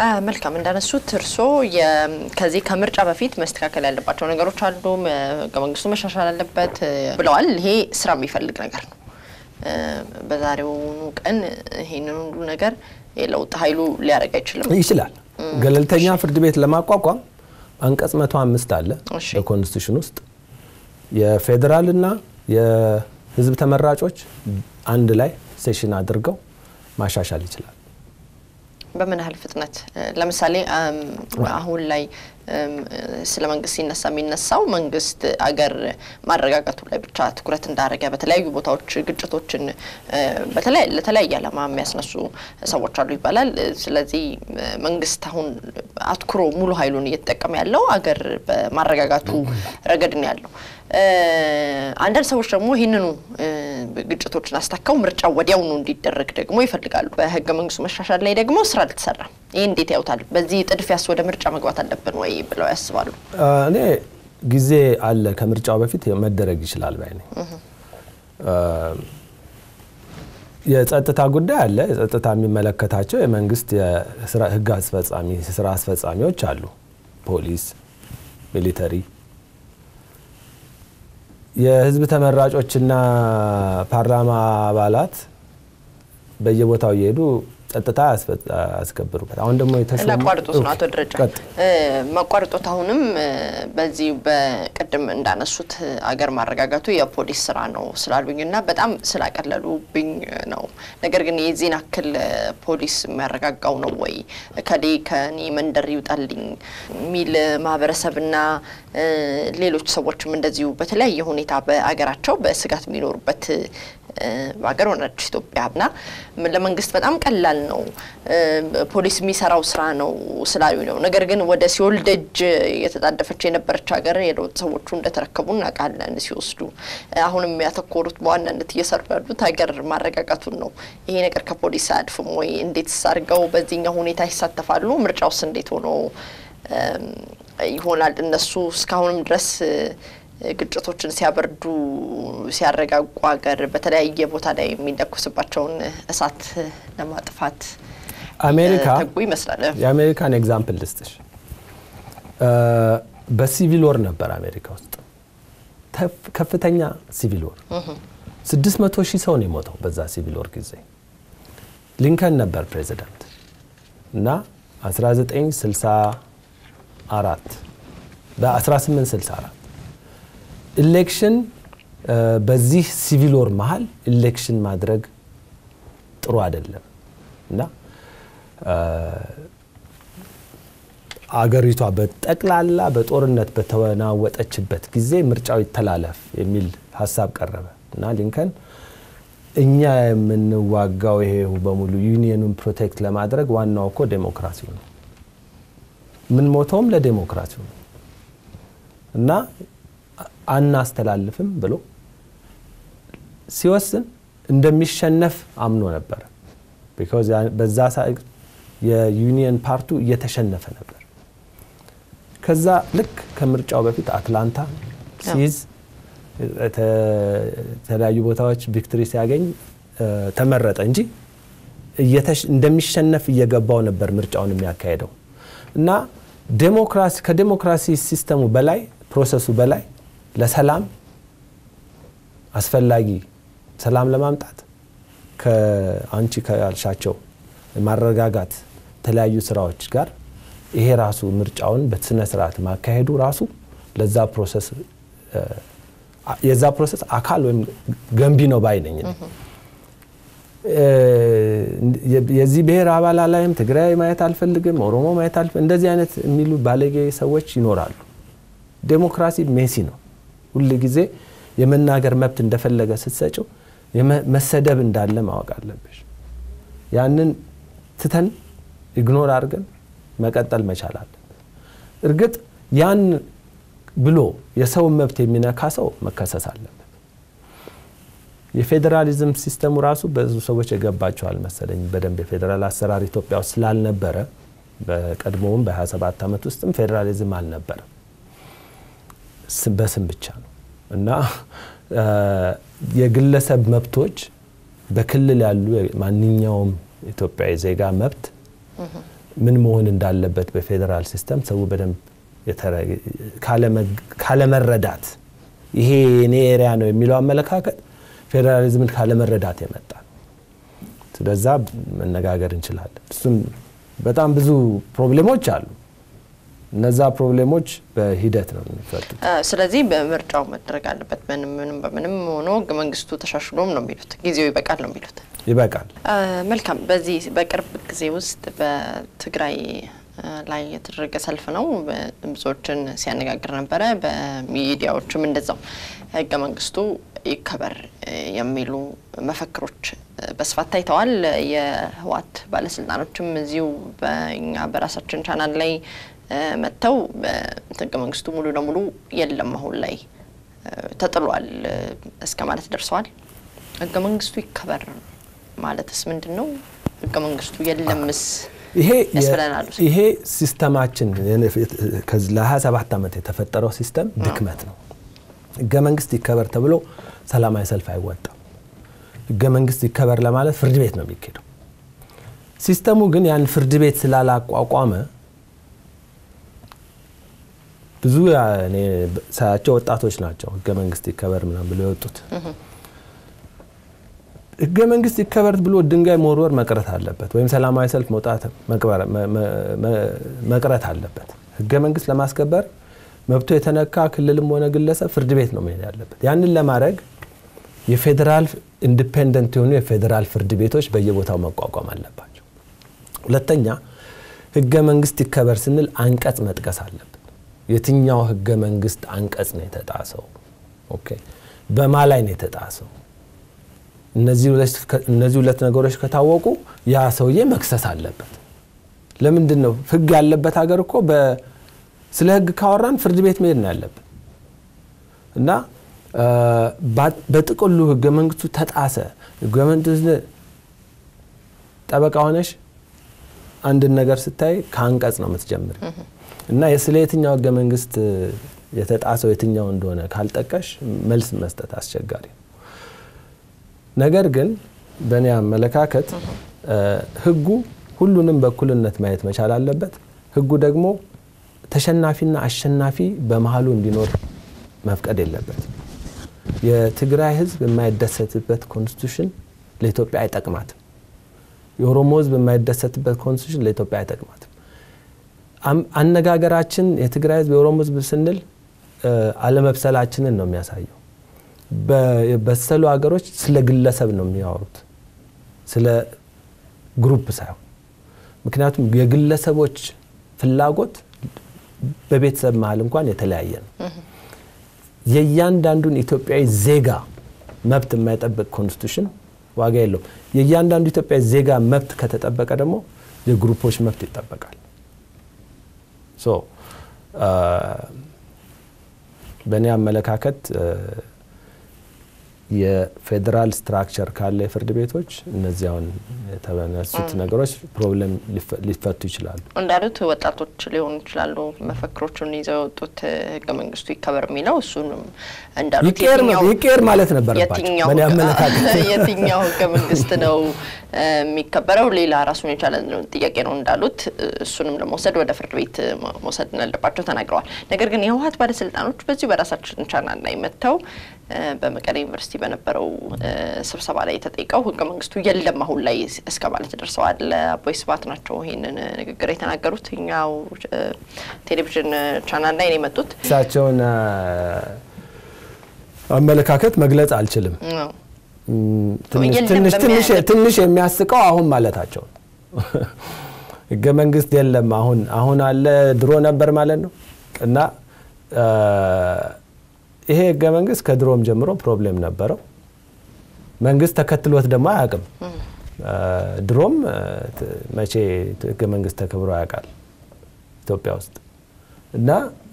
መልካም እንዳነሱት እርሶ ከዚህ ከምርጫ በፊት መስተካከል ያለባቸው ነገሮች አሉ፣ ህገ መንግስቱ መሻሻል አለበት ብለዋል። ይሄ ስራ የሚፈልግ ነገር ነው። በዛሬውኑ ቀን ይሄንን ሁሉ ነገር የለውጥ ኃይሉ ሊያደርግ አይችልም። ይችላል። ገለልተኛ ፍርድ ቤት ለማቋቋም አንቀጽ መቶ አምስት አለ እሺ። በኮንስቲቱሽን ውስጥ የፌዴራልና የህዝብ ተመራጮች አንድ ላይ ሴሽን አድርገው ማሻሻል ይችላል። በምን ያህል ፍጥነት ለምሳሌ አሁን ላይ ስለ መንግስት ሲነሳ የሚነሳው መንግስት አገር ማረጋጋቱ ላይ ብቻ ትኩረት እንዳደረገ በተለያዩ ቦታዎች ግጭቶችን ለተለያየ ዓላማ የሚያስነሱ ሰዎች አሉ ይባላል። ስለዚህ መንግስት አሁን አትኩሮ ሙሉ ኃይሉን እየተጠቀመ ያለው አገር በማረጋጋቱ ረገድ ነው ያለው። አንዳንድ ሰዎች ደግሞ ይህንኑ ግጭቶችን አስታከው ምርጫው ወዲያውኑ እንዲደረግ ደግሞ ይፈልጋሉ። በህገ መንግስቱ መሻሻል ላይ ደግሞ ስራ አልተሰራም። ይህ እንዴት ያውታል? በዚህ ጥድፊያስ ወደ ምርጫ መግባት አለብን ወይ ብለው ያስባሉ? እኔ ጊዜ አለ ከምርጫው በፊት መደረግ ይችላል ባይ ነኝ። የጸጥታ ጉዳይ አለ። የጸጥታ የሚመለከታቸው የመንግስት ህግ አስፈጻሚ ስራ አስፈጻሚዎች አሉ፣ ፖሊስ፣ ሚሊተሪ የህዝብ ተመራጮችና ፓርላማ አባላት በየቦታው እየሄዱ ጸጥታ ያስከብሩበት። አሁን ደግሞ የተሾሙ ላቋርጦት ነው አቶ ደረጃ ቀጥ ማቋርጦት አሁንም በዚህ በቅድም እንዳነሱት አገር ማረጋጋቱ የፖሊስ ስራ ነው ስላሉኝ እና በጣም ስላቀለሉብኝ ነው። ነገር ግን የዚህን አክል ፖሊስ የሚያረጋጋው ነው ወይ ከሌ ከኔ መንደር ይውጣልኝ የሚል ማህበረሰብና ሌሎች ሰዎችም እንደዚሁ በተለያየ ሁኔታ በአገራቸው በስጋት የሚኖሩበት ሀገር ሆነች ኢትዮጵያ እና ለመንግስት በጣም ቀላል ነው ፖሊስ የሚሰራው ስራ ነው ስላሉ ነው። ነገር ግን ወደ ሲኦል ደጅ የተጣደፈች የነበረች ሀገር የለውጥ ሰዎቹ እንደተረከቡ እናውቃለን ሲወስዱ። አሁንም ያተኮሩት በዋናነት እየሰሩ ያሉት ሀገር ማረጋጋቱን ነው። ይሄ ነገር ከፖሊስ አያድፍም ወይ? እንዴት አድርገው በዚህኛው ሁኔታ ይሳተፋሉ? ምርጫውስ እንዴት ሆኖ ይሆናል? እነሱ እስካሁንም ድረስ ግጭቶችን ሲያበርዱ ሲያረጋጉ ሀገር በተለያየ ቦታ ላይ የሚለኩስባቸውን እሳት ለማጥፋት አሜሪካ ተጉ ይመስላል። የአሜሪካን ኤግዛምፕል ልስጥሽ። በሲቪል ወር ነበር አሜሪካ ውስጥ ከፍተኛ ሲቪል ወር፣ ስድስት መቶ ሺህ ሰው ነው የሞተው በዛ ሲቪል ወር ጊዜ። ሊንከን ነበር ፕሬዚዳንት እና 1964 በ1864 ኢሌክሽን በዚህ ሲቪል ወር መሀል ኢሌክሽን ማድረግ ጥሩ አይደለም እና አገሪቷ በጠቅላላ በጦርነት በተናወጠችበት ጊዜ ምርጫው ይተላለፍ የሚል ሀሳብ ቀረበ እና ሊንከን እኛ የምንዋጋው ይሄ በሙሉ ዩኒየኑን ፕሮቴክት ለማድረግ ዋናው እኮ ዴሞክራሲው ነው፣ የምንሞተውም ለዴሞክራሲው ነው እና አናስተላልፍም ብሎ ሲወስን እንደሚሸነፍ አምኖ ነበረ። ቢኮዝ በዛ ሰዓት የዩኒየን ፓርቱ እየተሸነፈ ነበር። ከዛ ልክ ከምርጫው በፊት አትላንታ ሲይዝ የተለያዩ ቦታዎች ቪክትሪ ሲያገኝ ተመረጠ እንጂ እንደሚሸነፍ እየገባው ነበር ምርጫውን የሚያካሄደው እና ዴሞክራሲ ከዴሞክራሲ ሲስተሙ በላይ ፕሮሰሱ በላይ ለሰላም አስፈላጊ ሰላም ለማምጣት ከአንቺ ካልሻቸው ማረጋጋት የተለያዩ ስራዎች ጋር ይሄ ራሱ ምርጫውን በስነ ስርዓት ማካሄዱ ራሱ ለዛ ፕሮሰስ የዛ ፕሮሰስ አካል ወይም ገንቢ ነው ባይ ነኝ። የዚህ ብሔር አባላ ላይም ትግራይ ማየት አልፈልግም፣ ኦሮሞ ማየት አልፈልግም፣ እንደዚህ አይነት የሚሉ ባለጌ ሰዎች ይኖራሉ። ዴሞክራሲ ሜሲ ነው። ሁል ጊዜ የመናገር መብት እንደፈለገ ስትሰጭው መሰደብ እንዳለ ማወቅ አለብሽ። ያንን ትተን ኢግኖር አድርገን መቀጠል መቻል አለብን። እርግጥ ያን ብሎ የሰውን መብት የሚነካ ሰው መከሰስ አለበት። የፌዴራሊዝም ሲስተሙ ራሱ ብዙ ሰዎች የገባቸዋል መሰለኝ በደንብ የፌዴራል አሰራር ኢትዮጵያ ውስጥ ስላልነበረ በቀድሞውም በ27 ዓመት ውስጥም ፌዴራሊዝም አልነበረም። በስም ብቻ ነው እና የግለሰብ መብቶች በክልል ያሉ ማንኛውም ኢትዮጵያዊ ዜጋ መብት ምን መሆን እንዳለበት በፌዴራል ሲስተም ሰው በደንብ ካለመረዳት ይሄ የኔ ኤሪያ ነው የሚለው አመለካከት ፌዴራሊዝምን ካለመረዳት የመጣ ስለዛ መነጋገር እንችላለን። እሱም በጣም ብዙ ፕሮብሌሞች አሉ። እነዛ ፕሮብሌሞች በሂደት ነው የሚፈቱት። ስለዚህ በምርጫው መደረግ አለበት። ምንም ምንም በምንም ሆኖ ህገ መንግስቱ ተሻሽሎም ነው የሚሉት፣ ጊዜው ይበቃል ነው የሚሉት። ይበቃል። መልካም። በዚህ በቅርብ ጊዜ ውስጥ በትግራይ ላይ የተደረገ ሰልፍ ነው ብዙዎችን ሲያነጋግር ነበረ። በሚዲያዎችም እንደዛው ህገ መንግስቱ ይከበር የሚሉ መፈክሮች በስፋት ታይተዋል። የህወሓት ባለስልጣኖችም እዚሁ በእኛ በራሳችን ቻናል ላይ መጥተው ህገ መንግስቱ ሙሉ ለሙሉ የለም አሁን ላይ ተጥሏል እስከ ማለት ደርሰዋል። ህገ መንግስቱ ይከበር ማለትስ ምንድን ነው? ህገ መንግስቱ የለምስ ያስብለናል። ይሄ ሲስተማችን ለ27 ዓመት የተፈጠረው ሲስተም ድክመት ነው። ህገ መንግስት ይከበር ተብሎ ሰላማዊ ሰልፍ አይወጣም። ህገ መንግስት ይከበር ለማለት ፍርድ ቤት ነው የሚካሄደው። ሲስተሙ ግን ያን ፍርድ ቤት ስላላቋቋመ ብዙ ሳያቸው ወጣቶች ናቸው ህገ መንግስት ይከበር ምናምን ብሎ የወጡት። ህገ መንግስት ይከበር ብሎ ድንጋይ መወርወር መቅረት አለበት፣ ወይም ሰላማዊ ሰልፍ መውጣት መቅረት አለበት። ህገ መንግስት ለማስከበር መብቶ የተነካ ክልልም ሆነ ግለሰብ ፍርድ ቤት ነው መሄድ ያለበት። ያንን ለማድረግ የፌዴራል ኢንዲፔንደንት የሆኑ የፌዴራል ፍርድ ቤቶች በየቦታው መቋቋም አለባቸው። ሁለተኛ ህገ መንግስት ይከበር ስንል አንቀጽ መጥቀስ አለብን። የትኛው ህገ መንግስት አንቀጽ ነው የተጣሰው? ኦኬ፣ በማ ላይ ነው የተጣሰው? እነዚህ ሁለት ነገሮች ከታወቁ ያ ሰውዬ መክሰስ አለበት። ለምንድን ነው ህግ ያለበት ሀገር እኮ ስለ ህግ ካወራን ፍርድ ቤት መሄድ ነው ያለብን እና በጥቅሉ ህገ መንግስቱ ተጣሰ፣ ህገ መንግስቱ ጠበቃ ሆነሽ አንድን ነገር ስታይ ከአንቀጽ ነው የምትጀምር እና ስለ የትኛው ህገ መንግስት የተጣሰው የትኛው እንደሆነ ካልጠቀሽ መልስ መስጠት አስቸጋሪ ነው። ነገር ግን በእኔ አመለካከት ህጉ ሁሉንም በእኩልነት ማየት መቻል አለበት። ህጉ ደግሞ ተሸናፊና አሸናፊ በመሀሉ እንዲኖር መፍቀድ የለበት። የትግራይ ህዝብ የማይደሰትበት ኮንስቲቱሽን ለኢትዮጵያ አይጠቅማትም። የኦሮሞ ህዝብ የማይደሰትበት ኮንስቲቱሽን ለኢትዮጵያ አይጠቅማትም። አነጋገራችን የትግራይ ህዝብ የኦሮሞ ህዝብ ስንል አለመብሰላችንን ነው የሚያሳየው። በበሰሉ ሀገሮች ስለ ግለሰብ ነው የሚያወሩት፣ ስለ ግሩፕ ሳይሆን። ምክንያቱም የግለሰቦች ፍላጎት በቤተሰብ መሀል እንኳን የተለያየ ነው። የእያንዳንዱን ኢትዮጵያዊ ዜጋ መብት የማይጠብቅ ኮንስቲቱሽን ዋጋ የለውም። የእያንዳንዱ ኢትዮጵያዊ ዜጋ መብት ከተጠበቀ ደግሞ የግሩፖች መብት ይጠበቃል። ሶ በእኔ አመለካከት የፌዴራል ስትራክቸር ካለ የፍርድ ቤቶች እነዚህ አሁን የተነሱት ነገሮች ፕሮብለም ሊፈቱ ይችላሉ። እንዳሉት ወጣቶች ሊሆኑ ይችላሉ መፈክሮቹን ይዘው የወጡት ህገ መንግስቱ ይከበር የሚለው እሱንም እንዳሉት ይቀር ማለት ነበረባቸው። በእኔ አመለካከት የትኛው ህገ መንግስት ነው የሚከበረው ሌላ ራሱን የቻለ ጥያቄ ነው እንዳሉት እሱንም ለመውሰድ ወደ ፍርድ ቤት መውሰድ እንዳለባቸው ተናግረዋል። ነገር ግን የህወሓት ባለስልጣኖች በዚሁ በራሳችን ቻናል ላይ መጥተው በመቀሌ ዩኒቨርሲቲ በነበረው ስብሰባ ላይ ተጠይቀው ህገ መንግስቱ የለም አሁን ላይ እስከ ማለት ደርሰዋል። አቦይ ስብሀት ናቸው ይህንን ንግግር የተናገሩት። እኛው ቴሌቪዥን ቻናል ላይ ነው የመጡት። እሳቸውን አመለካከት መግለጽ አልችልም። ትንሽ የሚያስቀው አሁን ማለታቸው ነው። ህገ መንግስት የለም አሁን አሁን አለ ድሮ ነበር ማለት ነው እና ይሄ ህገ መንግስት ከድሮም ጀምሮ ፕሮብሌም ነበረው። መንግስት ተከትሎት ደግሞ አያውቅም። ድሮም መቼ ህገ መንግስት ተከብሮ ያውቃል ኢትዮጵያ ውስጥ እና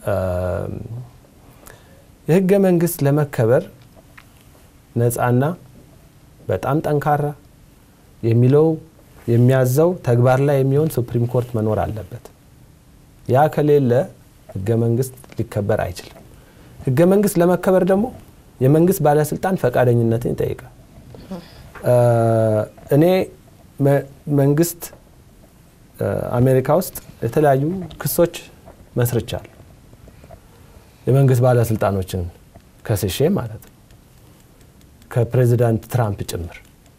የህገ መንግስት ለመከበር ነፃና በጣም ጠንካራ የሚለው የሚያዘው ተግባር ላይ የሚሆን ሱፕሪም ኮርት መኖር አለበት። ያ ከሌለ ህገ መንግስት ሊከበር አይችልም። ህገ መንግስት ለመከበር ደግሞ የመንግስት ባለስልጣን ፈቃደኝነትን ይጠይቃል። እኔ መንግስት አሜሪካ ውስጥ የተለያዩ ክሶች መስርቻለሁ። የመንግስት ባለስልጣኖችን ከስሼ ማለት ነው ከፕሬዚዳንት ትራምፕ ጭምር።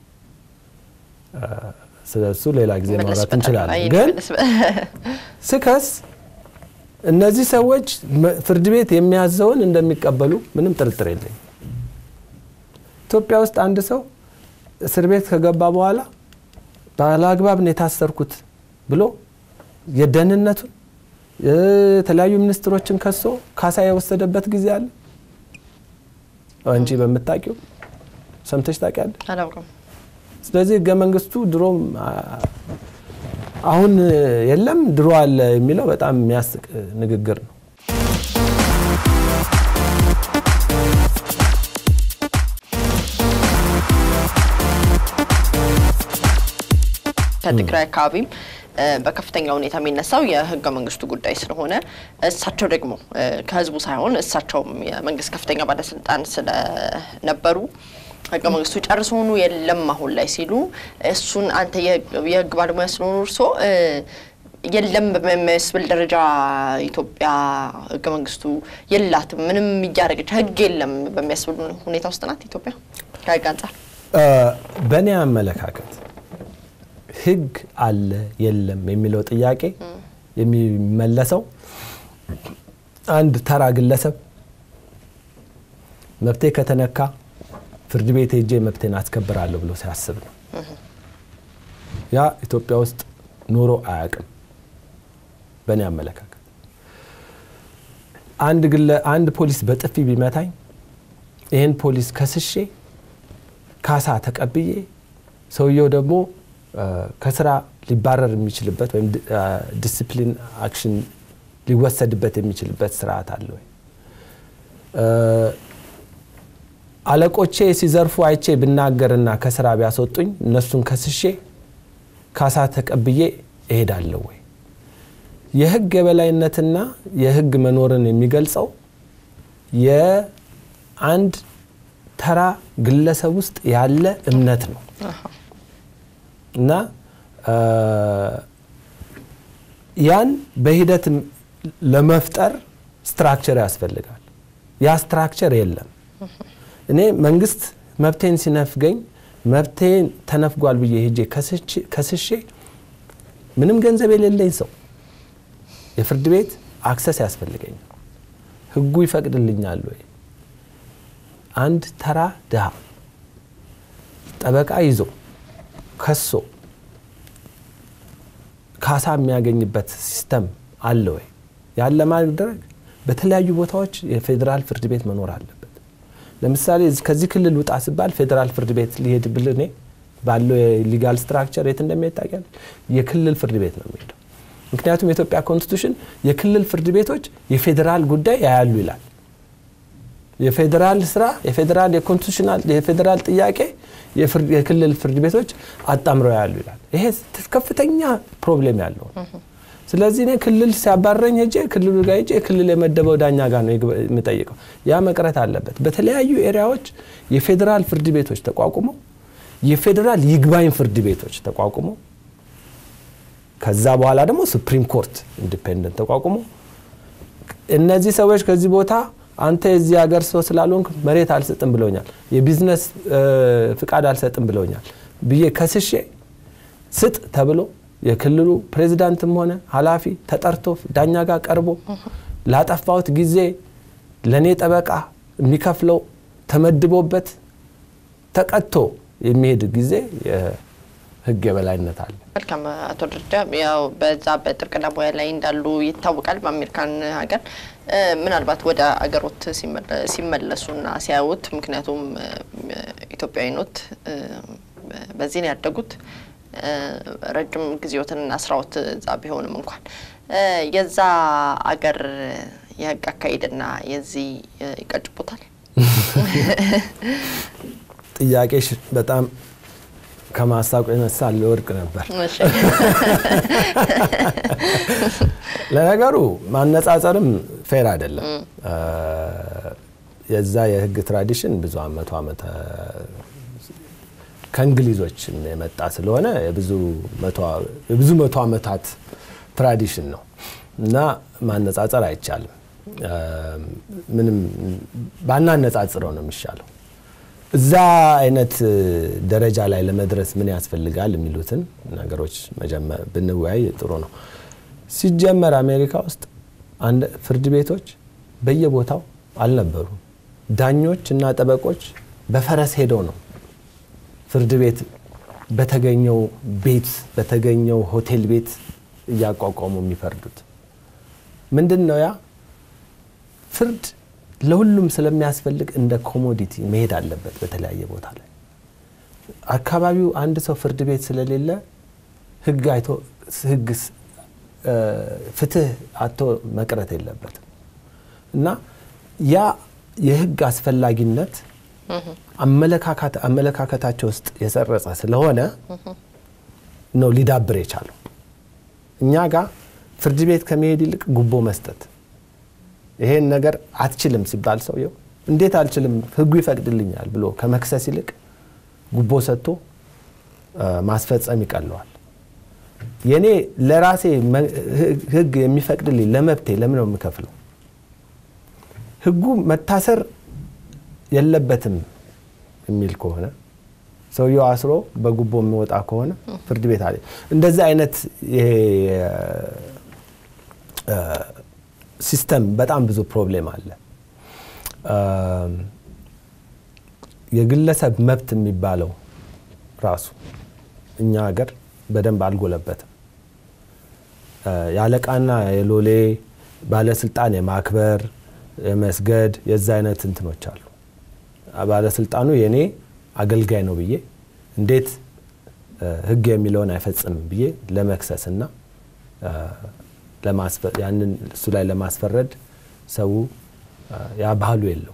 ስለ እሱ ሌላ ጊዜ ማውራት እንችላለን። ግን ስከስ እነዚህ ሰዎች ፍርድ ቤት የሚያዘውን እንደሚቀበሉ ምንም ጥርጥር የለኝም። ኢትዮጵያ ውስጥ አንድ ሰው እስር ቤት ከገባ በኋላ ባለአግባብ ነው የታሰርኩት ብሎ የደህንነቱን የተለያዩ ሚኒስትሮችን ከሶ ካሳ የወሰደበት ጊዜ አለ። አንቺ በምታውቂው ሰምተሽ ታውቂያለሽ? አላውቅም። ስለዚህ ህገ መንግስቱ ድሮም አሁን የለም ድሮ አለ የሚለው በጣም የሚያስቅ ንግግር ነው። ከትግራይ አካባቢም በከፍተኛ ሁኔታ የሚነሳው የህገ መንግስቱ ጉዳይ ስለሆነ እሳቸው ደግሞ ከህዝቡ ሳይሆን እሳቸውም የመንግስት ከፍተኛ ባለስልጣን ስለነበሩ ህገ መንግስቱ ጨርሶኑ የለም አሁን ላይ ሲሉ እሱን አንተ የህግ ባለሙያ ስለሆኑ እርሶ የለም በሚያስብል ደረጃ ኢትዮጵያ ህገ መንግስቱ የላትም ምንም እያደረገች ህግ የለም በሚያስብል ሁኔታ ውስጥ ናት ኢትዮጵያ ከህግ አንጻር በእኔ አመለካከት ህግ አለ የለም የሚለው ጥያቄ የሚመለሰው አንድ ተራ ግለሰብ መብቴ ከተነካ ፍርድ ቤት ሄጄ መብቴን አስከብራለሁ ብሎ ሲያስብ ነው። ያ ኢትዮጵያ ውስጥ ኑሮ አያውቅም። በእኔ አመለካከት አንድ ግለ አንድ ፖሊስ በጥፊ ቢመታኝ ይህን ፖሊስ ከስሼ ካሳ ተቀብዬ ሰውየው ደግሞ ከስራ ሊባረር የሚችልበት ወይም ዲስፕሊን አክሽን ሊወሰድበት የሚችልበት ስርዓት አለ ወይ? አለቆቼ ሲዘርፉ አይቼ ብናገርና ከስራ ቢያስወጡኝ እነሱን ከስሼ ካሳ ተቀብዬ እሄዳለሁ ወይ? የህግ የበላይነትና የህግ መኖርን የሚገልጸው የአንድ ተራ ግለሰብ ውስጥ ያለ እምነት ነው እና ያን በሂደት ለመፍጠር ስትራክቸር ያስፈልጋል። ያ ስትራክቸር የለም። እኔ መንግስት መብቴን ሲነፍገኝ መብቴን ተነፍጓል ብዬ ሄጄ ከስሼ ምንም ገንዘብ የሌለኝ ሰው የፍርድ ቤት አክሰስ ያስፈልገኛል። ህጉ ይፈቅድልኛል ወይ? አንድ ተራ ድሃ ጠበቃ ይዞ ከሶ ካሳ የሚያገኝበት ሲስተም አለ ወይ? ያን ለማድረግ በተለያዩ ቦታዎች የፌዴራል ፍርድ ቤት መኖር አለበት። ለምሳሌ ከዚህ ክልል ውጣ ሲባል ፌዴራል ፍርድ ቤት ሊሄድ ብል እኔ ባለው የሊጋል ስትራክቸር የት እንደሚሄድ ታውቂያለሽ? የክልል ፍርድ ቤት ነው የሚሄደው። ምክንያቱም የኢትዮጵያ ኮንስቲቱሽን የክልል ፍርድ ቤቶች የፌዴራል ጉዳይ ያያሉ ይላል። የፌዴራል ስራ የፌዴራል የኮንስቲቱሽናል የፌዴራል ጥያቄ የክልል ፍርድ ቤቶች አጣምረው ያሉ ይላል። ይሄ ከፍተኛ ፕሮብሌም ያለው ስለዚህ እኔ ክልል ሲያባረኝ ሄጄ ክልሉ ጋር ሄጄ ክልል የመደበው ዳኛ ጋር ነው የምጠይቀው። ያ መቅረት አለበት። በተለያዩ ኤሪያዎች የፌዴራል ፍርድ ቤቶች ተቋቁመው የፌዴራል ይግባኝ ፍርድ ቤቶች ተቋቁመው ከዛ በኋላ ደግሞ ሱፕሪም ኮርት ኢንዲፔንደንት ተቋቁሞ እነዚህ ሰዎች ከዚህ ቦታ አንተ የዚህ ሀገር ሰው ስላልሆንክ መሬት አልሰጥም ብለውኛል፣ የቢዝነስ ፍቃድ አልሰጥም ብለውኛል ብዬ ከስሼ ስጥ ተብሎ የክልሉ ፕሬዚዳንትም ሆነ ኃላፊ ተጠርቶ ዳኛ ጋር ቀርቦ ላጠፋሁት ጊዜ ለእኔ ጠበቃ የሚከፍለው ተመድቦበት ተቀጥቶ የሚሄድ ጊዜ የህግ የበላይነት አለ። መልካም አቶ ደረጃ ያው በዛ በጥብቅና ሙያ ላይ እንዳሉ ይታወቃል። በአሜሪካን ሀገር ምናልባት ወደ አገሮት ሲመለሱና ሲያዩት፣ ምክንያቱም ኢትዮጵያዊ ኖት፣ በዚህ ነው ያደጉት ረጅም ጊዜዎትንና ስራዎት እዛ ቢሆንም እንኳን የዛ አገር የህግ አካሄድና የዚህ ይቀጭቡታል። ጥያቄሽ በጣም ከማሳቁ የነሳ ለወድቅ ነበር። ለነገሩ ማነጻጸርም ፌር አይደለም። የዛ የህግ ትራዲሽን ብዙ መቶ ዓመት ከእንግሊዞች የመጣ ስለሆነ የብዙ መቶ ዓመታት ትራዲሽን ነው እና ማነጻጸር አይቻልም። ምንም ባናነጻጽረው ነው የሚሻለው። እዛ አይነት ደረጃ ላይ ለመድረስ ምን ያስፈልጋል የሚሉትን ነገሮች ብንወያይ ጥሩ ነው። ሲጀመር አሜሪካ ውስጥ ፍርድ ቤቶች በየቦታው አልነበሩም። ዳኞች እና ጠበቆች በፈረስ ሄደው ነው ፍርድ ቤት በተገኘው ቤት በተገኘው ሆቴል ቤት እያቋቋሙ የሚፈርዱት። ምንድን ነው ያ ፍርድ ለሁሉም ስለሚያስፈልግ እንደ ኮሞዲቲ መሄድ አለበት። በተለያየ ቦታ ላይ አካባቢው አንድ ሰው ፍርድ ቤት ስለሌለ ሕግ አይቶ ሕግ ፍትህ አቶ መቅረት የለበትም እና ያ የሕግ አስፈላጊነት አመለካከታቸው ውስጥ የሰረጸ ስለሆነ ነው ሊዳብር የቻለው። እኛ ጋር ፍርድ ቤት ከመሄድ ይልቅ ጉቦ መስጠት ይሄን ነገር አትችልም ሲባል ሰውየው እንዴት አልችልም ህጉ ይፈቅድልኛል ብሎ ከመክሰስ ይልቅ ጉቦ ሰጥቶ ማስፈጸም ይቀለዋል። የኔ ለራሴ ህግ የሚፈቅድልኝ ለመብቴ ለምን ነው የምከፍለው? ህጉ መታሰር የለበትም የሚል ከሆነ ሰውየው አስሮ በጉቦ የሚወጣ ከሆነ ፍርድ ቤት አለ። እንደዚህ አይነት ሲስተም በጣም ብዙ ፕሮብሌም አለ። የግለሰብ መብት የሚባለው ራሱ እኛ ሀገር በደንብ አልጎለበትም። የአለቃና የሎሌ ባለስልጣን የማክበር የመስገድ የዛ አይነት እንትኖች አሉ። ባለስልጣኑ የኔ አገልጋይ ነው ብዬ እንዴት ህግ የሚለውን አይፈጽምም ብዬ ለመክሰስና ያንን እሱ ላይ ለማስፈረድ ሰው ያ ባህሉ የለው።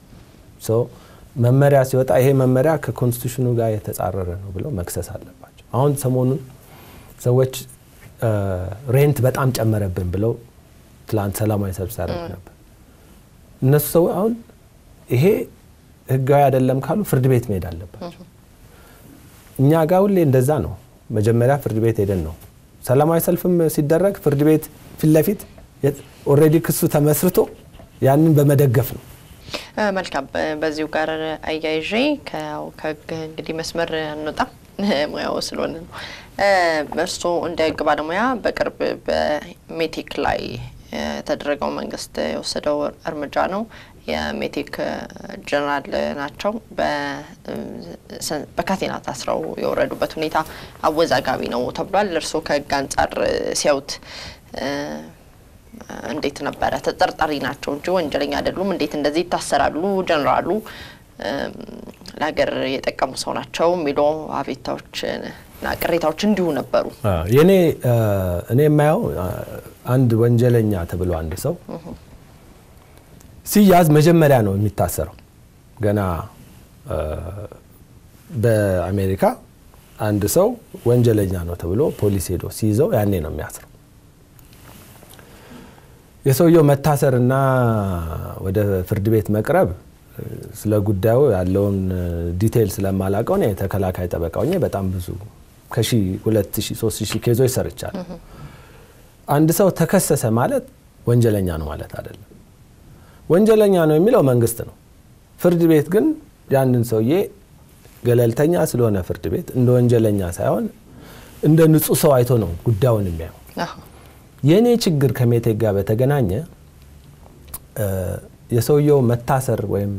መመሪያ ሲወጣ ይሄ መመሪያ ከኮንስቲቱሽኑ ጋር የተጻረረ ነው ብለው መክሰስ አለባቸው። አሁን ሰሞኑን ሰዎች ሬንት በጣም ጨመረብን ብለው ትላንት ሰላማዊ ሰልፍ ሲያደርጉ ነበር። እነሱ ሰው አሁን ይሄ ህጋዊ አይደለም ካሉ ፍርድ ቤት መሄድ አለባቸው። እኛ ጋር ሁሌ እንደዛ ነው። መጀመሪያ ፍርድ ቤት ሄደን ነው ሰላማዊ ሰልፍም ሲደረግ ፍርድ ቤት ፊት ለፊት ኦልሬዲ ክሱ ተመስርቶ ያንን በመደገፍ ነው። መልካም። በዚሁ ጋር አያይዤ ከህግ እንግዲህ መስመር አንወጣም ሙያው ስለሆነ ነው። እርስዎ እንደ ህግ ባለሙያ በቅርብ በሜቴክ ላይ የተደረገው መንግስት የወሰደው እርምጃ ነው። የሜቴክ ጀነራል ናቸው። በካቴና ታስረው የወረዱበት ሁኔታ አወዛጋቢ ነው ተብሏል። እርስዎ ከህግ አንጻር ሲያዩት እንዴት ነበረ? ተጠርጣሪ ናቸው እንጂ ወንጀለኛ አይደሉም። እንዴት እንደዚህ ይታሰራሉ? ጀነራሉ ለሀገር የጠቀሙ ሰው ናቸው የሚሉ አቤታዎች እና ቅሬታዎች እንዲሁ ነበሩ። የኔ እኔ የማየው አንድ ወንጀለኛ ተብሎ አንድ ሰው ሲያዝ መጀመሪያ ነው የሚታሰረው። ገና በአሜሪካ አንድ ሰው ወንጀለኛ ነው ተብሎ ፖሊስ ሄዶ ሲይዘው ያኔ ነው የሚያስረው። የሰውየው መታሰርና ወደ ፍርድ ቤት መቅረብ ስለ ጉዳዩ ያለውን ዲቴይል ስለማላውቀው እኔ ተከላካይ ጠበቃው በጣም ብዙ ከሺ ሁለት ሺ ሶስት ሺ ኬዞች ሰርቻለሁ። አንድ ሰው ተከሰሰ ማለት ወንጀለኛ ነው ማለት አይደለም። ወንጀለኛ ነው የሚለው መንግስት ነው። ፍርድ ቤት ግን ያንን ሰውዬ ገለልተኛ ስለሆነ ፍርድ ቤት እንደ ወንጀለኛ ሳይሆን እንደ ንጹህ ሰው አይቶ ነው ጉዳዩን የሚያየው። የእኔ ችግር ከሜቴክ ጋር በተገናኘ የሰውየው መታሰር ወይም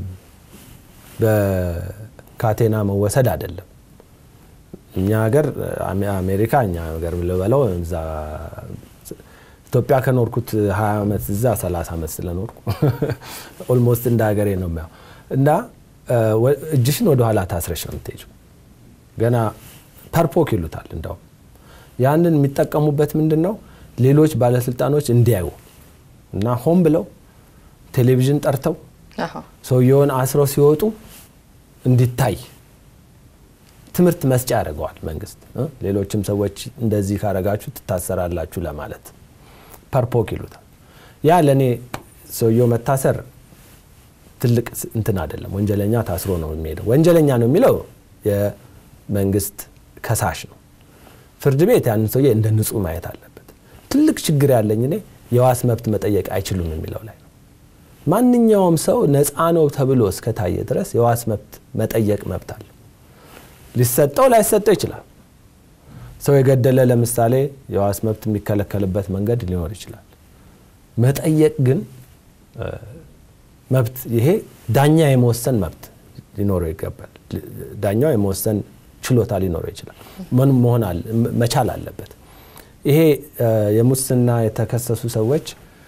በካቴና መወሰድ አይደለም። እኛ ሀገር አሜሪካ እኛ ሀገር ልበለው እዛ ኢትዮጵያ ከኖርኩት 20 ዓመት እዛ 30 ዓመት ስለኖርኩ ኦልሞስት እንደ ሀገሬ ነው የሚያው እና እጅሽን ወደ ኋላ ታስረሽ ነው የምትሄጂው። ገና ፐርፖክ ይሉታል። እንዳውም ያንን የሚጠቀሙበት ምንድን ነው ሌሎች ባለስልጣኖች እንዲያዩ እና ሆን ብለው ቴሌቪዥን ጠርተው ሰውየውን አስረው ሲወጡ እንዲታይ ትምህርት መስጫ ያደርገዋል መንግስት። ሌሎችም ሰዎች እንደዚህ ካረጋችሁ ትታሰራላችሁ ለማለት ፐርፖክ ይሉታል። ያ ለእኔ ሰውየው መታሰር ትልቅ እንትን አይደለም። ወንጀለኛ ታስሮ ነው የሚሄደው። ወንጀለኛ ነው የሚለው መንግስት ከሳሽ ነው። ፍርድ ቤት ያንን ሰውዬ እንደ ንጹህ ማየት አለበት። ትልቅ ችግር ያለኝ እኔ የዋስ መብት መጠየቅ አይችሉም የሚለው ላይ ነው። ማንኛውም ሰው ነፃ ነው ተብሎ እስከታየ ድረስ የዋስ መብት መጠየቅ መብት አለ። ሊሰጠው ላይሰጠው ይችላል። ሰው የገደለ ለምሳሌ የዋስ መብት የሚከለከልበት መንገድ ሊኖር ይችላል። መጠየቅ ግን መብት ይሄ ዳኛ የመወሰን መብት ሊኖረው ይገባል። ዳኛው የመወሰን ችሎታ ሊኖረው ይችላል። ምን መሆን መቻል አለበት። ይሄ የሙስና የተከሰሱ ሰዎች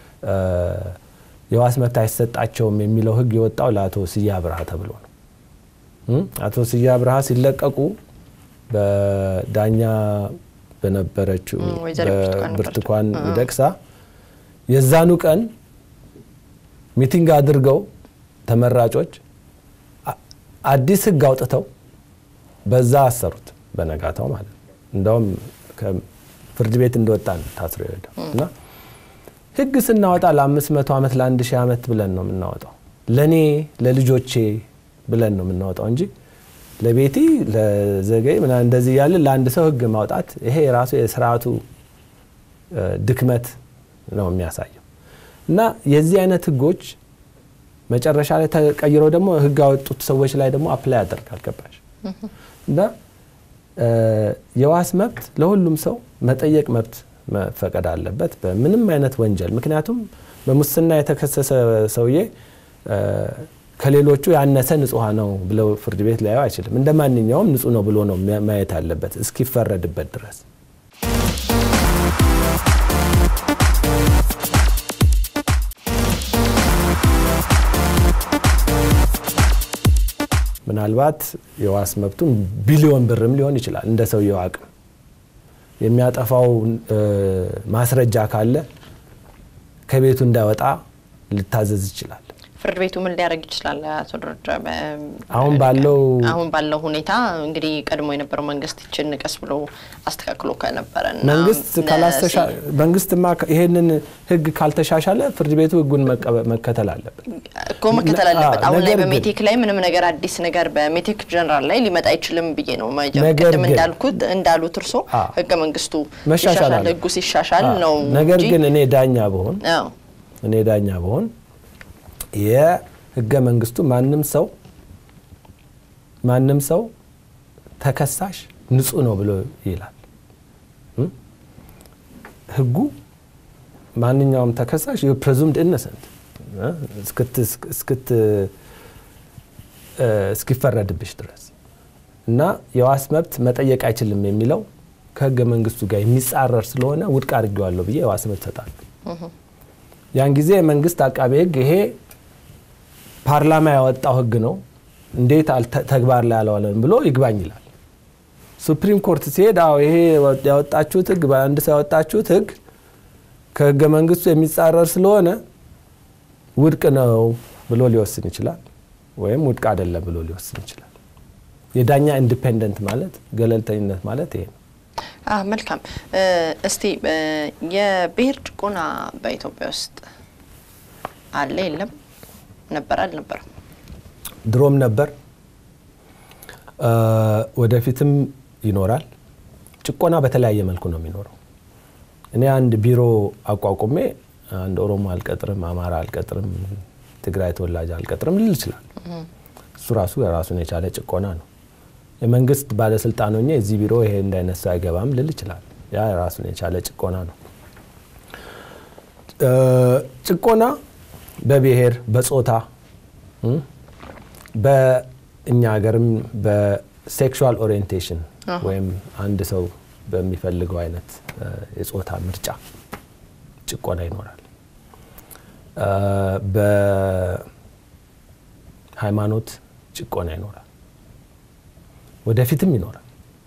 የዋስ መብት አይሰጣቸውም የሚለው ሕግ የወጣው ለአቶ ስዬ አብርሃ ተብሎ ነው። አቶ ስዬ አብርሃ ሲለቀቁ በዳኛ በነበረችው ብርቱካን ሚደቅሳ የዛኑ ቀን ሚቲንግ አድርገው ተመራጮች አዲስ ሕግ አውጥተው በዛ አሰሩት። በነጋታው ማለት ነው። እንደውም ፍርድ ቤት እንደወጣ ታስሮ ይሄዳል እና ህግ ስናወጣ ለአምስት መቶ ዓመት ለአንድ ሺህ ዓመት ብለን ነው የምናወጣው። ለእኔ ለልጆቼ ብለን ነው የምናወጣው እንጂ ለቤቴ ለዘገይ ምናምን እንደዚህ እያለ ለአንድ ሰው ህግ ማውጣት ይሄ የራሱ የስርዓቱ ድክመት ነው የሚያሳየው። እና የዚህ አይነት ህጎች መጨረሻ ላይ ተቀይረው ደግሞ ህግ ያወጡት ሰዎች ላይ ደግሞ አፕላይ ያደርጋል። ገባሽ? እና የዋስ መብት ለሁሉም ሰው መጠየቅ መብት መፈቀድ አለበት በምንም አይነት ወንጀል። ምክንያቱም በሙስና የተከሰሰ ሰውዬ ከሌሎቹ ያነሰ ንጹህ ነው ብለው ፍርድ ቤት ሊያየው አይችልም። እንደ ማንኛውም ንጹህ ነው ብሎ ነው ማየት አለበት እስኪፈረድበት ድረስ። ምናልባት የዋስ መብቱን ቢሊዮን ብርም ሊሆን ይችላል እንደ ሰውየው አቅም የሚያጠፋው ማስረጃ ካለ ከቤቱ እንዳይወጣ ሊታዘዝ ይችላል። ፍርድ ቤቱ ምን ሊያደርግ ይችላል? አቶ ደረጃ አሁን ባለው አሁን ባለው ሁኔታ እንግዲህ ቀድሞ የነበረው መንግስት ይችን ቀስ ብሎ አስተካክሎ ከነበረ መንግስት ካላስተሻ መንግስትማ ይሄንን ህግ ካልተሻሻለ ፍርድ ቤቱ ህጉን መከተል አለበት እኮ መከተል አለበት። አሁን ላይ በሜቴክ ላይ ምንም ነገር አዲስ ነገር በሜቴክ ጀነራል ላይ ሊመጣ አይችልም ብዬ ነው ቅድም እንዳልኩት እንዳሉት እርሶ ህገ መንግስቱ መሻሻል ህጉ ሲሻሻል ነው። ነገር ግን እኔ ዳኛ በሆን እኔ ዳኛ በሆን የህገ መንግስቱ ማንም ሰው ማንም ሰው ተከሳሽ ንጹህ ነው ብሎ ይላል። ህጉ ማንኛውም ተከሳሽ ፕሬዙምድ ኢነሰንት እስኪፈረድብሽ ድረስ እና የዋስ መብት መጠየቅ አይችልም የሚለው ከህገ መንግስቱ ጋር የሚጻረር ስለሆነ ውድቅ አድርጌዋለሁ ብዬ የዋስ መብት እሰጣለሁ። ያን ጊዜ የመንግስት አቃቤ ህግ ይሄ ፓርላማ ያወጣው ህግ ነው እንዴት ተግባር ላይ አልዋለም ብሎ ይግባኝ ይላል። ሱፕሪም ኮርት ሲሄድ አዎ ይሄ ያወጣችሁት ህግ በአንድ ሰው ያወጣችሁት ህግ ከህገ መንግስቱ የሚጻረር ስለሆነ ውድቅ ነው ብሎ ሊወስን ይችላል፣ ወይም ውድቅ አይደለም ብሎ ሊወስን ይችላል። የዳኛ ኢንዲፔንደንት ማለት ገለልተኝነት ማለት ይሄ ነው። መልካም። እስቲ የብሔር ጭቆና በኢትዮጵያ ውስጥ አለ የለም? ነበር አልነበረም? ድሮም ነበር፣ ወደፊትም ይኖራል። ጭቆና በተለያየ መልኩ ነው የሚኖረው። እኔ አንድ ቢሮ አቋቁሜ አንድ ኦሮሞ አልቀጥርም፣ አማራ አልቀጥርም፣ ትግራይ ተወላጅ አልቀጥርም ልል ይችላል። እሱ ራሱ የራሱን የቻለ ጭቆና ነው። የመንግስት ባለስልጣን ሆኜ እዚህ ቢሮ ይሄ እንዳይነት ሰው አይገባም ልል ይችላል። ያ ራሱን የቻለ ጭቆና ነው። ጭቆና በብሔር በጾታ በእኛ ሀገርም በሴክሹዋል ኦሪየንቴሽን ወይም አንድ ሰው በሚፈልገው አይነት የጾታ ምርጫ ጭቆና ይኖራል። በሃይማኖት ጭቆና ይኖራል። ወደፊትም ይኖራል።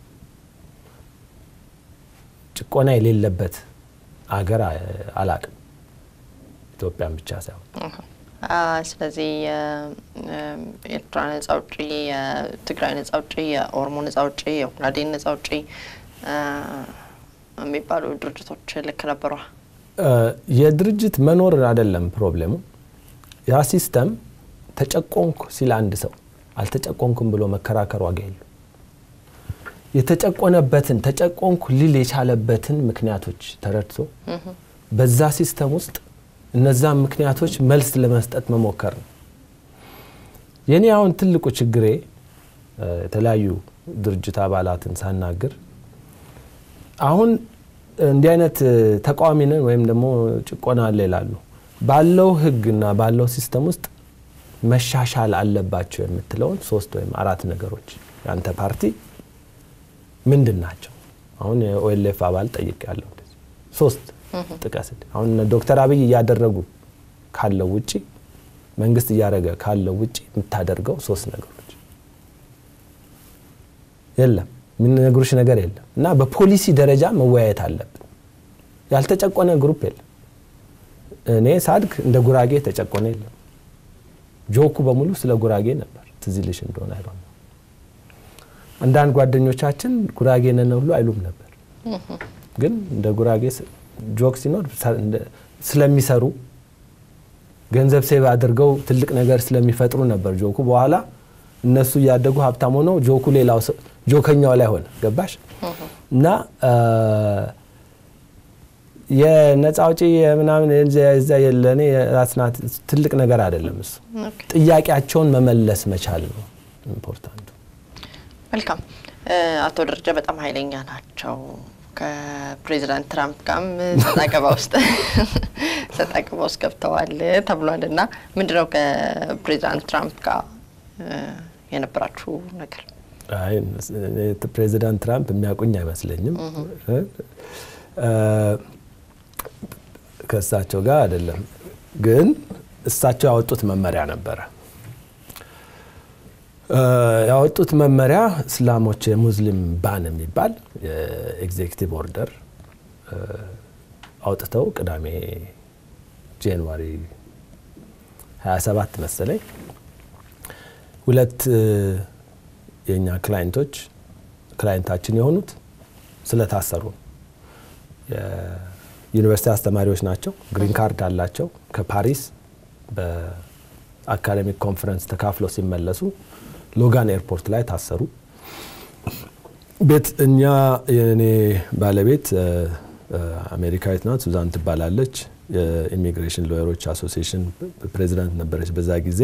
ጭቆና የሌለበት አገር አላቅም፣ ኢትዮጵያን ብቻ ሳይሆን። ስለዚህ የኤርትራ ነጻ አውጪ፣ የትግራይ ነጻ አውጪ፣ የኦሮሞ ነጻ አውጪ፣ የኦጋዴን ነጻ አውጪ የሚባሉ ድርጅቶች ልክ ነበሯ። የድርጅት መኖር አይደለም ፕሮብሌሙ። ያ ሲስተም ተጨቆንኩ ሲል አንድ ሰው አልተጨቆንኩም ብሎ መከራከር ዋጋ የለም። የተጨቆነበትን ተጨቆንኩ ሊል የቻለበትን ምክንያቶች ተረድቶ በዛ ሲስተም ውስጥ እነዛን ምክንያቶች መልስ ለመስጠት መሞከር ነው። የኔ አሁን ትልቁ ችግሬ የተለያዩ ድርጅት አባላትን ሳናግር አሁን እንዲህ አይነት ተቃዋሚ ነን ወይም ደግሞ ጭቆና አለ ይላሉ። ባለው ሕግና ባለው ሲስተም ውስጥ መሻሻል አለባቸው የምትለውን ሶስት ወይም አራት ነገሮች የአንተ ፓርቲ ምንድን ናቸው? አሁን የኦኤልኤፍ አባል ጠይቅ ያለው ሶስት ጥቀስ። አሁን ዶክተር አብይ እያደረጉ ካለው ውጪ መንግስት እያደረገ ካለው ውጪ የምታደርገው ሶስት ነገሮች የለም። የሚነግሩሽ ነገር የለም። እና በፖሊሲ ደረጃ መወያየት አለብን። ያልተጨቆነ ግሩፕ የለም። እኔ ሳድግ እንደ ጉራጌ ተጨቆነ የለም። ጆኩ በሙሉ ስለ ጉራጌ ነበር። ትዝ ይልሽ እንደሆነ አይሆ አንዳንድ ጓደኞቻችን ጉራጌ ነን ሁሉ አይሉም ነበር። ግን እንደ ጉራጌ ጆክ ሲኖር ስለሚሰሩ ገንዘብ ሴቭ አድርገው ትልቅ ነገር ስለሚፈጥሩ ነበር ጆኩ። በኋላ እነሱ እያደጉ ሀብታም ሆነው ጆኩ ሌላው ጆከኛው ላይ ሆነ። ገባሽ? እና የነፃ አውጪ ምናምን ዛ ለእኔ ራስናት ትልቅ ነገር አይደለም። እሱ ጥያቄያቸውን መመለስ መቻል ነው ኢምፖርታንቱ። መልካም አቶ ደረጃ በጣም ኃይለኛ ናቸው። ከፕሬዚዳንት ትራምፕ ጋርም ሰጣ ገባ ውስጥ ሰጣ ገባ ውስጥ ገብተዋል ተብሏል። እና ምንድነው ከፕሬዚዳንት ትራምፕ ጋር የነበራችሁ ነገር? ፕሬዚዳንት ትራምፕ የሚያውቁኝ አይመስለኝም። ከእሳቸው ጋር አይደለም፣ ግን እሳቸው ያወጡት መመሪያ ነበረ። ያወጡት መመሪያ እስላሞች የሙስሊም ባን የሚባል የኤግዜክቲቭ ኦርደር አውጥተው ቅዳሜ ጃንዋሪ 27 መሰለኝ ሁለት የእኛ ክላይንቶች ክላይንታችን የሆኑት ስለታሰሩ የዩኒቨርሲቲ አስተማሪዎች ናቸው። ግሪን ካርድ አላቸው። ከፓሪስ በአካዴሚክ ኮንፈረንስ ተካፍለው ሲመለሱ ሎጋን ኤርፖርት ላይ ታሰሩ። ቤት እኛ የእኔ ባለቤት አሜሪካዊት ናት፣ ሱዛን ትባላለች። የኢሚግሬሽን ሎየሮች አሶሲሽን ፕሬዚዳንት ነበረች በዛ ጊዜ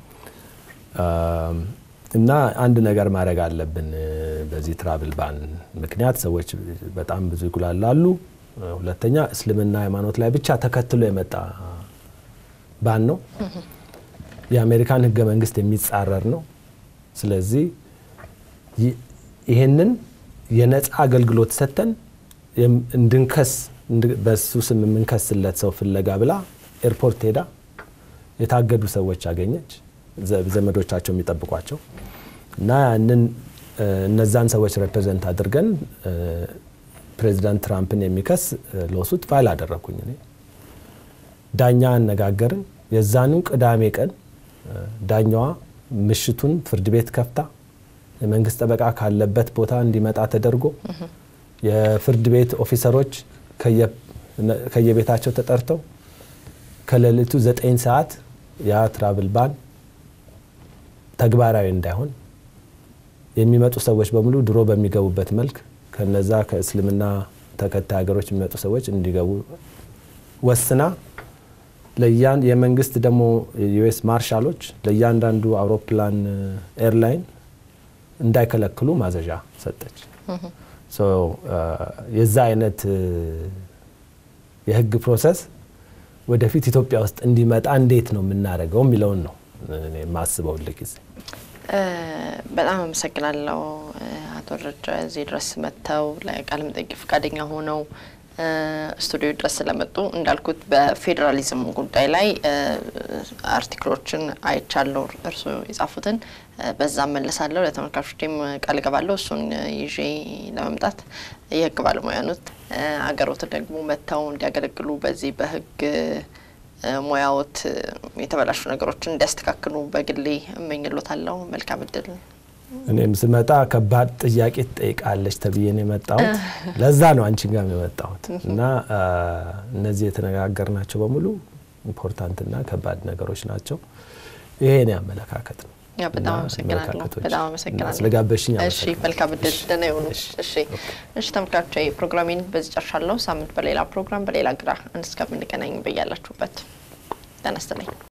እና አንድ ነገር ማድረግ አለብን። በዚህ ትራቭል ባን ምክንያት ሰዎች በጣም ብዙ ይጉላላሉ። ሁለተኛ እስልምና ሃይማኖት ላይ ብቻ ተከትሎ የመጣ ባን ነው። የአሜሪካን ሕገ መንግስት የሚጻረር ነው። ስለዚህ ይህንን የነፃ አገልግሎት ሰጥተን እንድንከስ በሱ ስም የምንከስለት ሰው ፍለጋ ብላ ኤርፖርት ሄዳ የታገዱ ሰዎች አገኘች። ዘመዶቻቸው የሚጠብቋቸው እና ያንን እነዛን ሰዎች ሬፕሬዘንት አድርገን ፕሬዚዳንት ትራምፕን የሚከስ ሎሱት ፋይል አደረግኩኝ እኔ። ዳኛ አነጋገርን። የዛኑ ቅዳሜ ቀን ዳኛዋ ምሽቱን ፍርድ ቤት ከፍታ የመንግስት ጠበቃ ካለበት ቦታ እንዲመጣ ተደርጎ የፍርድ ቤት ኦፊሰሮች ከየቤታቸው ተጠርተው ከሌሊቱ ዘጠኝ ሰዓት ያ ትራቭል ባን ተግባራዊ እንዳይሆን የሚመጡ ሰዎች በሙሉ ድሮ በሚገቡበት መልክ ከነዛ ከእስልምና ተከታይ ሀገሮች የሚመጡ ሰዎች እንዲገቡ ወስና ለያን የመንግስት ደግሞ የዩኤስ ማርሻሎች ለእያንዳንዱ አውሮፕላን ኤርላይን እንዳይከለክሉ ማዘዣ ሰጠች። የዛ አይነት የህግ ፕሮሰስ ወደፊት ኢትዮጵያ ውስጥ እንዲመጣ እንዴት ነው የምናደርገው የሚለውን ነው የማስበው ጊዜ። በጣም አመሰግናለሁ አቶ ደረጃ እዚህ ድረስ መጥተው ለቃለ መጠይቅ ፈቃደኛ ሆነው ስቱዲዮ ድረስ ስለመጡ። እንዳልኩት በፌዴራሊዝም ጉዳይ ላይ አርቲክሎችን አይቻለሁ እርስዎ የጻፉትን፣ በዛ መለሳለሁ። ለተመልካቾችም ቃል እገባለሁ እሱን ይዤ ለመምጣት የህግ ባለሙያ ኖት። አገሮት ደግሞ መጥተው እንዲያገለግሉ በዚህ በህግ ሙያዎት የተበላሹ ነገሮችን እንዲያስተካክሉ በግሌ እመኝሎታለሁ። መልካም እድል። እኔም ስመጣ ከባድ ጥያቄ ትጠይቃለች ተብዬ ነው የመጣሁት። ለዛ ነው አንቺ ጋር የመጣሁት እና እነዚህ የተነጋገርናቸው በሙሉ ኢምፖርታንትና ከባድ ነገሮች ናቸው። ይሄ እኔ አመለካከት ነው። በጣም አመሰግናለሁ። በጣም አመሰግናለሁ ስለጋበሽኝ። እሺ፣ መልካም እድል። ደህና ይሁኑ። እሺ፣ እሺ ተመልካቾቼ ፕሮግራሜን በዚህ ጨርሻለሁ። ሳምንት በሌላ ፕሮግራም በሌላ እንግዳ እስከምንገናኝ በያላችሁበት ጤና ይስጥልኝ።